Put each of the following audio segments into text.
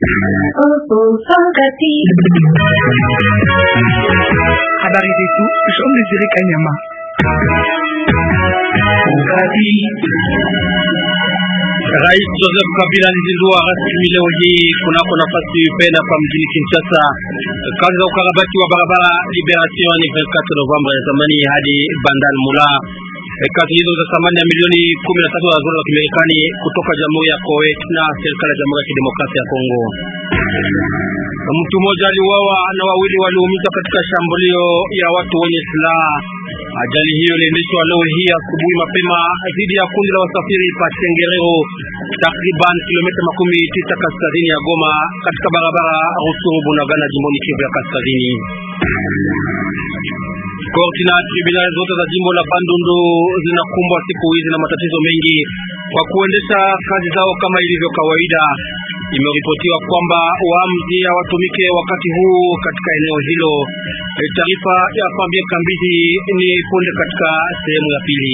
Habari zetu Jean Desire Kanyama. Rais Joseph Kabila alizindua rasmi leo hii kunako nafasi penda kwa mjini Kinshasa kazi za ukarabati wa barabara Liberation ni 24 Novemba ya zamani hadi Bandal Mula. Kazi hizo za thamani ya milioni 13 za dola za Kimarekani kutoka Jamhuri ya Kuwait na serikali ya Jamhuri ya Kidemokrasia ya Kongo. Mtu mmoja aliuawa na wawili waliumizwa katika shambulio ya watu wenye silaha. Ajali hiyo iliendeshwa leo hii asubuhi mapema dhidi ya kundi la wasafiri pa Chengerero, takriban kilomita makumi tisa kaskazini ya Goma, katika barabara Rusuru Bunagana, jimboni Kivu ya Kaskazini. Korti na tribunali zote za jimbo la Bandundu zinakumbwa siku hizi na matatizo mengi kwa kuendesha kazi zao kama ilivyo kawaida. Imeripotiwa kwamba waamuzi hawatumike wakati huu katika eneo hilo. Taarifa ya Fambie Kambizi ni punde katika sehemu ya pili.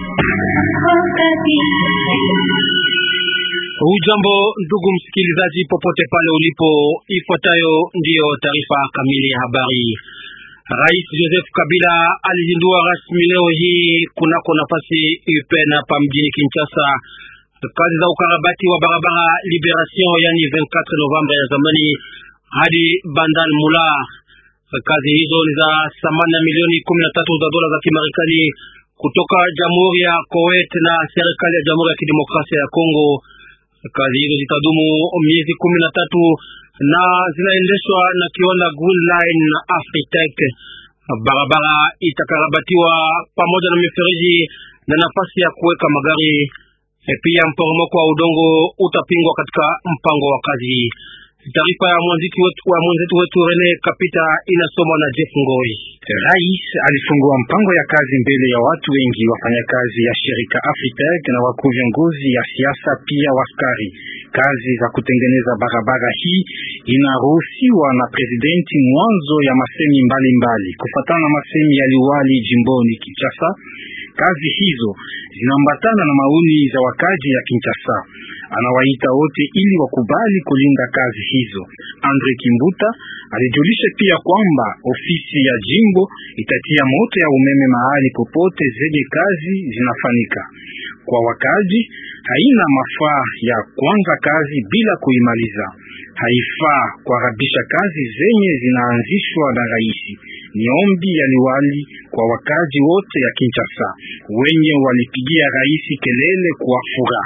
Hujambo ndugu msikilizaji, popote pale ulipo, ifuatayo ndiyo taarifa kamili ya habari. Rais Joseph Kabila alizindua rasmi leo hii kunako nafasi UPN hapa mjini Kinshasa kazi za ukarabati wa barabara Liberation, yani 24 Novemba ya zamani hadi Bandal Mula. Kazi hizo ni za thamani ya milioni 13 za dola za Kimarekani kutoka Jamhuri ya Kuwait na serikali ya Jamhuri ya Kidemokrasia ya Kongo. Kazi hizo zitadumu miezi kumi na tatu na zinaendeshwa na kiwanda Green Line na Afritech. Barabara itakarabatiwa pamoja na mifereji na nafasi ya kuweka magari. Pia mporomoko wa udongo utapingwa katika mpango wa kazi. Taarifa ya mwenzetu wetu, wa mwenzetu wetu Rene Kapita inasomwa na Jeff Ngoi. Rais alifungua mpango ya kazi mbele ya watu wengi, wafanyakazi ya shirika Afritech na wakuu viongozi ya siasa, pia waskari. Kazi za kutengeneza barabara hii inaruhusiwa na presidenti mwanzo ya masemi mbalimbali, kufatana na masemi ya liwali jimboni Kinshasa. Kazi hizo zinaambatana na maoni za wakaji ya Kinshasa. Anawaita wote ili wakubali kulinda kazi hizo. Andre Kimbuta alijulisha pia kwamba ofisi ya jimbo itatia moto ya umeme mahali popote zenye kazi zinafanyika. Kwa wakaji, haina mafaa ya kuanza kazi bila kuimaliza. Haifaa kuharabisha kazi zenye zinaanzishwa na rais. Ni ombi ya liwali kwa wakaji wote ya Kinshasa wenye walipigia rais kelele kwa furaha.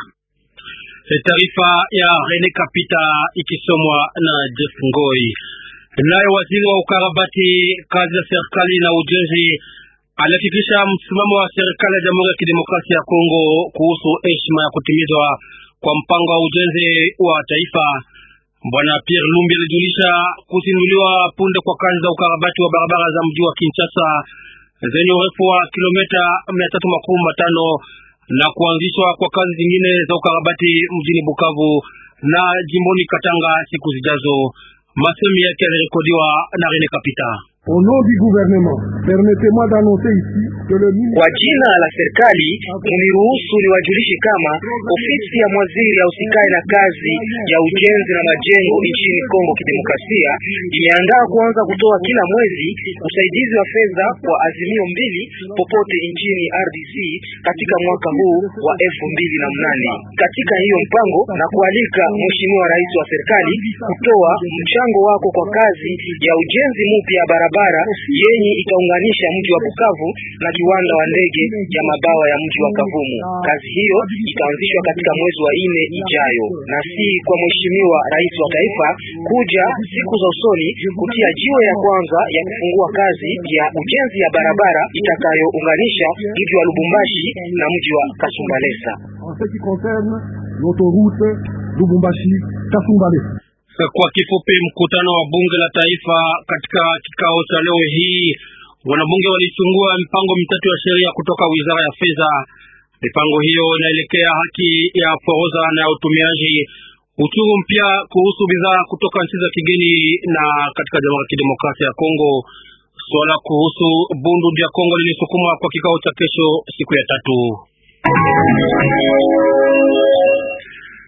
Taarifa ya Rene Kapita ikisomwa na Jeff Ngoi. Naye waziri wa ukarabati kazi za serikali na ujenzi alihakikisha msimamo wa serikali ya Jamhuri ya Kidemokrasia ya Kongo kuhusu heshima ya kutimizwa kwa mpango wa ujenzi wa taifa. Bwana Pierre Lumbi alijulisha kuzinduliwa punde kwa kazi za ukarabati wa barabara za mji wa Kinshasa zenye urefu wa kilomita mia tatu makumi matano na kuanzishwa kwa kazi zingine za ukarabati mjini Bukavu na jimboni Katanga siku zijazo. Masemi yake yalirekodiwa na Rene Kapita. Au nom du gouvernement, permettez-moi d'annoncer ici que le Kwa jina la serikali muniruhusu niwajulishe kama ofisi ya mwaziri ya usikae na kazi ya ujenzi na majengo nchini Kongo Kidemokrasia imeandaa kuanza kutoa kila mwezi usaidizi wa fedha kwa azimio mbili popote nchini RDC katika mwaka huu wa elfu mbili na mnane. Katika hiyo mpango na kualika Mheshimiwa Rais wa serikali kutoa mchango wako kwa kazi ya ujenzi mpya ya barabara yenye itaunganisha mji wa Bukavu na kiwanda wa ndege ya mabawa ya mji wa Kavumu. Kazi hiyo itaanzishwa katika mwezi wa nne ijayo, na si kwa mheshimiwa rais wa taifa kuja siku za usoni kutia jiwe ya kwanza ya kufungua kazi ya ujenzi ya barabara itakayounganisha mji wa Lubumbashi na mji wa Kasumbalesa. en ce qui concerne l'autoroute Lubumbashi Kasumbalesa. Kwa kifupi, mkutano wa bunge la taifa katika kikao cha leo hii, wanabunge walichungua mipango mitatu ya sheria kutoka wizara ya fedha. Mipango hiyo inaelekea haki ya forodha na ya utumiaji, uchuru mpya kuhusu bidhaa kutoka nchi za kigeni na katika Jamhuri ya Kidemokrasia ya Kongo. Swala kuhusu bundu ya Kongo lilisukumwa kwa kikao cha kesho, siku ya tatu.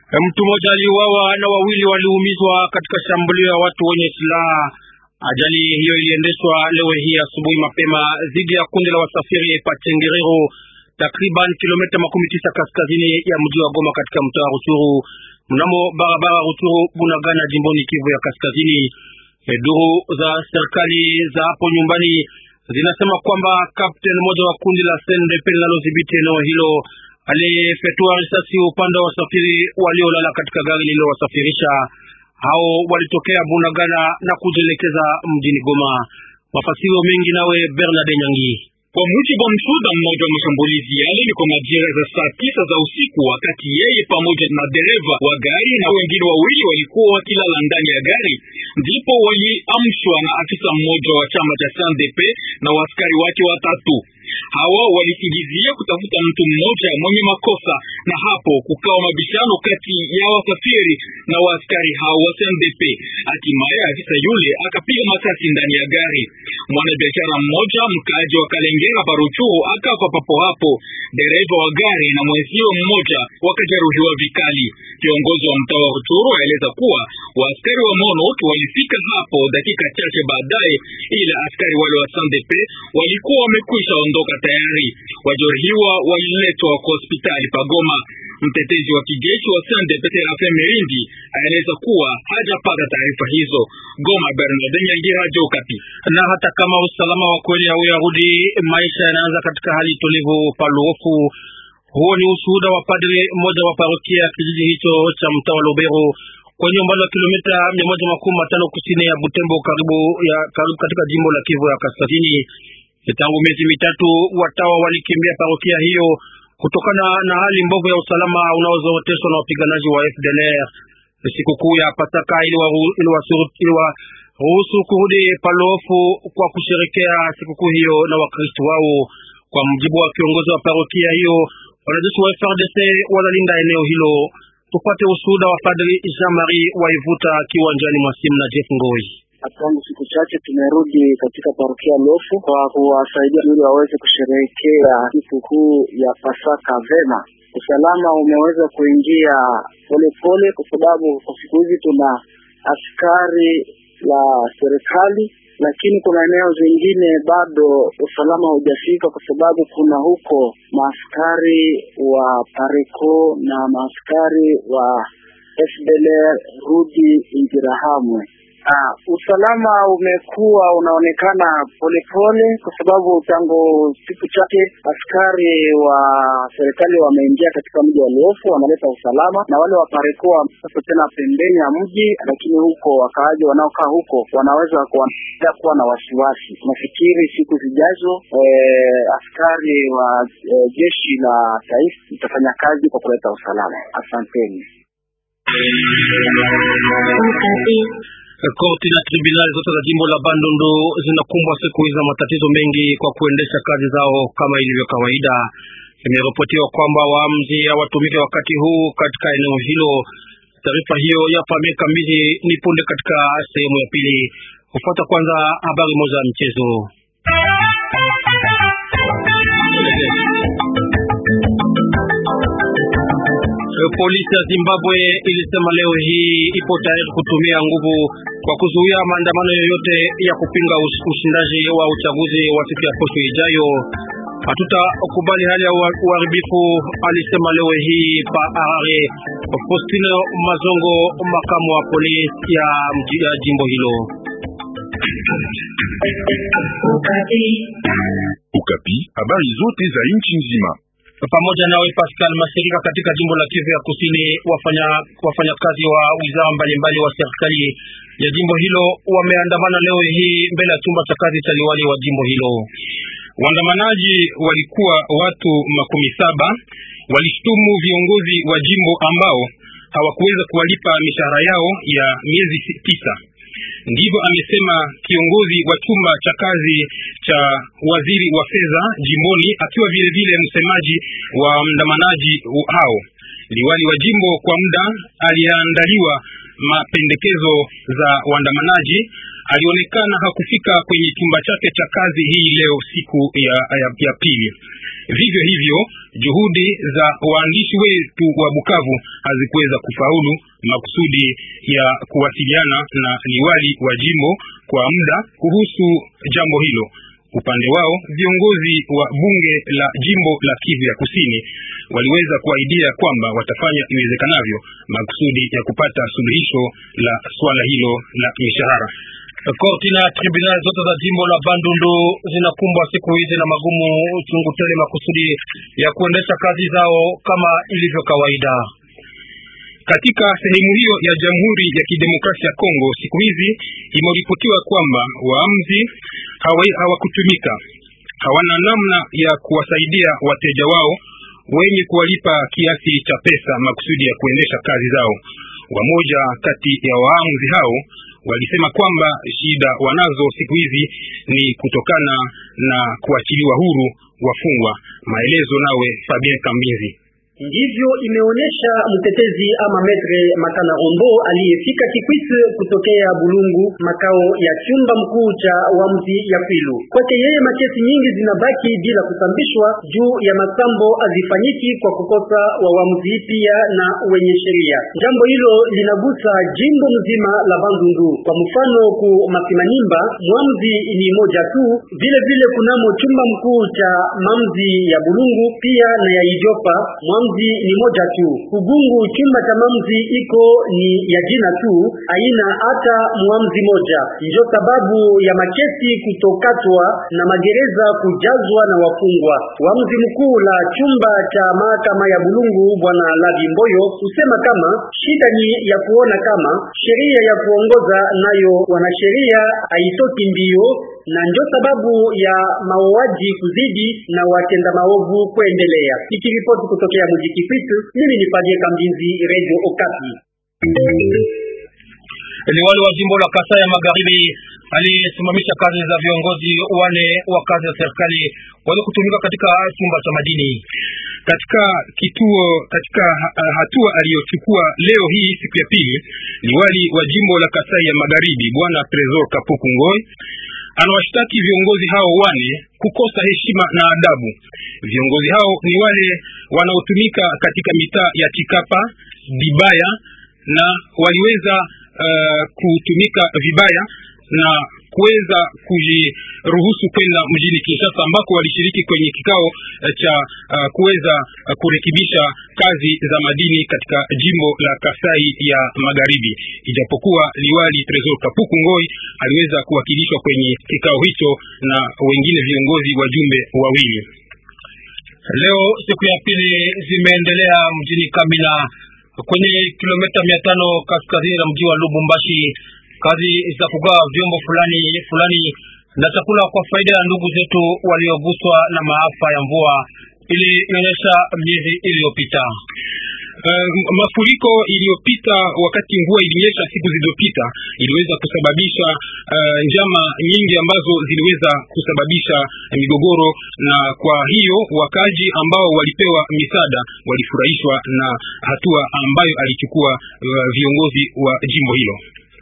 Mtu mmoja aliuawa na wawili waliumizwa katika shambulio ya watu wenye silaha. Ajali hiyo iliendeshwa leo hii asubuhi mapema dhidi ya kundi la wasafiri Pachengerero, takriban kilomita makumi tisa kaskazini ya mji wa Goma katika mtaa wa Ruchuru, mnamo barabara Ruchuru Bunagana, jimboni Kivu ya Kaskazini. Duru za serikali za hapo nyumbani zinasema kwamba kapteni mmoja wa kundi la SNDP linalodhibiti eneo hilo alifetua risasi upande wa wasafiri waliolala katika gari lililowasafirisha. Hao walitokea Bunagana na kujielekeza mjini Goma. Mafasiro mengi nawe Bernard Nyangi. Kwa mujibu wa mshuhuda mmoja wa mashambulizi yale, ni kwa majira za saa tisa za usiku, wakati yeye pamoja na dereva wa gari na wengine wawili walikuwa wakilala ndani ya gari, ndipo waliamshwa na afisa mmoja wa chama cha SNDP na waaskari wake watatu. Hawa walisingizia kutafuta mtu mmoja mwenye makosa, na hapo kukawa mabishano kati ya wasafiri na waaskari hao wa SNDP. Hatimaye afisa yule akapiga masasi ndani ya gari. Mwanabiashara mmoja mkaaji wa Kalengera Paruchuru akafa papo hapo. Dereva wa gari na mwenzio mmoja wakajeruhiwa vikali. Kiongozi wa mtaa wa Ruchuru aeleza kuwa waaskari wa MONUC walifika hapo dakika chache baadaye, ila askari wale wa SNDP walikuwa wamekwisha ondoka tayari. Wajeruhiwa waliletwa kwa hospitali Pagoma. Mtetezi wa kijeshi wa SNDP Serafin Mirindi aeleza kuwa hajapata taarifa hizo. Goma, Bernard Nyangi, Radio Okapi. Na hata kama usalama wa kweli hauyarudi, maisha yanaanza katika hali tulivu paluofu. Huo ni ushuhuda wa padri mmoja wa parokia ya kijiji hicho cha mtaa wa Lubero kwenye umbali wa kilomita mia moja makumi matano kusini ya Butembo, karibu ya karibu katika jimbo la Kivu ya Kaskazini. Tangu miezi mitatu watawa walikimbia parokia hiyo kutokana na hali mbovu ya usalama unaozoroteshwa na wapiganaji wa FDLR. Sikukuu ya Pasaka iliwaruhusu kurudi Palofu kwa kusherekea sikukuu hiyo na Wakristo wao. Kwa mjibu wa kiongozi wa parokia hiyo, wanajeshi wa FARDC wanalinda eneo hilo. Tupate ushuhuda wa Padri Jean Marie Waivuta kiwanjani mwa simu na Jeff Ngoi. Tangu siku chache tumerudi katika parokia Lofu kwa kuwasaidia ili waweze kusherehekea sikukuu ya Pasaka vema. Usalama umeweza kuingia polepole, kwa sababu kwa siku hizi tuna askari la serikali, lakini kuna eneo zingine bado usalama haujafika, kwa sababu kuna huko maaskari wa Pareco na maaskari wa FDLR rudi Interahamwe. Uh, usalama umekuwa unaonekana polepole kwa sababu tangu siku chache askari wa serikali wameingia katika mji wa Luofu, wanaleta usalama na wale wa Pareco sasa tena pembeni ya mji, lakini huko wakaaji wanaokaa huko wanaweza kuendelea kuwa na wasiwasi. Nafikiri siku zijazo eh, askari wa eh, jeshi la taifa itafanya kazi kwa kuleta usalama. Asanteni. Korti na tribunali zote za jimbo la Bandundu zinakumbwa siku hizi na matatizo mengi kwa kuendesha kazi zao kama ilivyo kawaida. Imeripotiwa kwamba waamuzi hawatumike wakati huu katika eneo hilo. Taarifa hiyo ya miaka mbili ni punde katika sehemu ya pili. Kufuata kwanza habari moja ya mchezo. Polisi ya Zimbabwe ilisema leo hii ipo tayari kutumia nguvu kwa kuzuia maandamano yoyote ya kupinga ushindaji wa uchaguzi wa siku ya posho ijayo. Hatutakubali hali ya uharibifu, alisema leo hii pa Harare Faustino Mazongo, makamu wa polisi ya, ya jimbo hilo. Ukapi, habari zote za nchi nzima pamoja nawe Pascal Masirika. Katika jimbo la Kivu ya Kusini, wafanya wafanyakazi wa wizara mbalimbali wa serikali ya jimbo hilo wameandamana leo hii mbele ya chumba cha kazi cha liwali wa jimbo hilo. Waandamanaji walikuwa watu makumi saba, walishtumu viongozi wa jimbo ambao hawakuweza kuwalipa mishahara yao ya miezi tisa. Ndivyo amesema kiongozi wa chumba cha kazi cha waziri wa fedha jimboni, akiwa vile vile msemaji wa waandamanaji hao. Liwali wa jimbo kwa muda aliandaliwa mapendekezo za waandamanaji alionekana hakufika kwenye chumba chake cha kazi hii leo siku ya, ya, ya pili. Vivyo hivyo juhudi za waandishi wetu wa Bukavu hazikuweza kufaulu makusudi ya kuwasiliana na liwali wa jimbo kwa muda kuhusu jambo hilo. Upande wao viongozi wa bunge la jimbo la Kivu ya Kusini waliweza kuahidia kwamba watafanya iwezekanavyo makusudi ya kupata suluhisho la swala hilo la mishahara. Korti na tribunali zote za jimbo la Bandundu zinakumbwa siku hizi na magumu chungu tele makusudi ya kuendesha kazi zao kama ilivyo kawaida. Katika sehemu hiyo ya Jamhuri ya Kidemokrasia ya Kongo siku hizi imeripotiwa kwamba waamuzi hawakutumika, hawana namna ya kuwasaidia wateja wao wenye kuwalipa kiasi cha pesa makusudi ya kuendesha kazi zao. Wamoja kati ya waamuzi hao walisema kwamba shida wanazo siku hizi ni kutokana na kuachiliwa huru wafungwa. Maelezo nawe Fabien Kambinzi. Ndivyo imeonyesha mtetezi ama metre Makana Rombo aliyefika Kikwit kutokea Bulungu, makao ya chumba mkuu cha wamzi ya Kwilu. Kwake yeye makesi nyingi zinabaki bila kusambishwa juu ya masambo azifanyiki kwa kukosa wawamzi pia na wenye sheria. Jambo hilo linagusa jimbo mzima la Bandundu. Kwa mfano, ku Masimanimba mwamzi ni moja tu, vile vile kunamo chumba mkuu cha mamzi ya Bulungu pia na ya Ijopa mwamzi ni moja tu. Kugungu chumba cha mamzi iko ni ya jina tu, haina hata muamzi moja. Ndio sababu ya makesi kutokatwa na magereza kujazwa na wafungwa. Uamuzi mkuu la chumba cha mahakama ya Bulungu bwana Labi Mboyo husema kama shida ni ya kuona kama sheria ya kuongoza nayo wanasheria haitoki mbio na ndio sababu ya mauaji kuzidi na watenda maovu kuendelea. Nikiripoti kutokea mji Kikwit, mimi ni Fadie Kambinzi, Radio Okapi. Liwali wa jimbo la Kasai ya Magharibi alisimamisha kazi za viongozi wane wa kazi ya serikali wale kutumika katika chumba cha madini. Katika kituo katika hatua aliyochukua leo hii siku ya pili, liwali wa jimbo la Kasai ya Magharibi bwana Tresor Kapuku Ngoi anawashtaki viongozi hao wane kukosa heshima na adabu. Viongozi hao ni wale wanaotumika katika mitaa ya Chikapa, Dibaya na waliweza uh, kutumika vibaya na kuweza kujiruhusu kwenda mjini Kinshasa ambako walishiriki kwenye kikao cha uh, kuweza uh, kurekebisha kazi za madini katika jimbo la Kasai ya Magharibi. Ijapokuwa liwali Tresor Kapuku Ngoi aliweza kuwakilishwa kwenye kikao hicho na wengine viongozi wajumbe wawili. Leo siku ya pili zimeendelea mjini Kamina kwenye kilomita mia tano kaskazini na mji wa Lubumbashi kazi za kugawa vyombo fulani fulani na chakula kwa faida ya ndugu zetu walioguswa na maafa ya mvua ilionyesha miezi iliyopita. Uh, mafuriko iliyopita wakati mvua ilinyesha siku zilizopita iliweza kusababisha uh, njama nyingi ambazo ziliweza kusababisha migogoro, na kwa hiyo wakaji ambao walipewa misaada walifurahishwa na hatua ambayo alichukua uh, viongozi wa jimbo hilo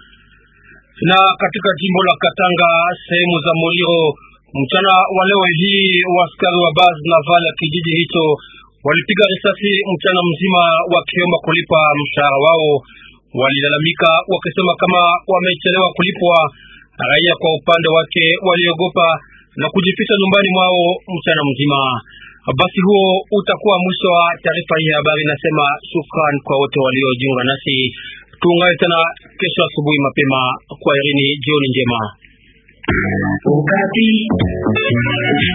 na katika jimbo la Katanga sehemu za Moliro, mchana wa leo hii waaskari wa baz naval ya kijiji hicho walipiga risasi mchana mzima wakiomba kulipa mshahara wao. Walilalamika wakisema kama wamechelewa kulipwa. Raia kwa upande wake waliogopa na kujificha nyumbani mwao mchana mzima. Basi huo utakuwa mwisho wa taarifa hii ya habari. Nasema shukran kwa wote waliojiunga nasi. Tuungane tena kesho asubuhi mapema. Kwa herini, jioni njema. Ukati.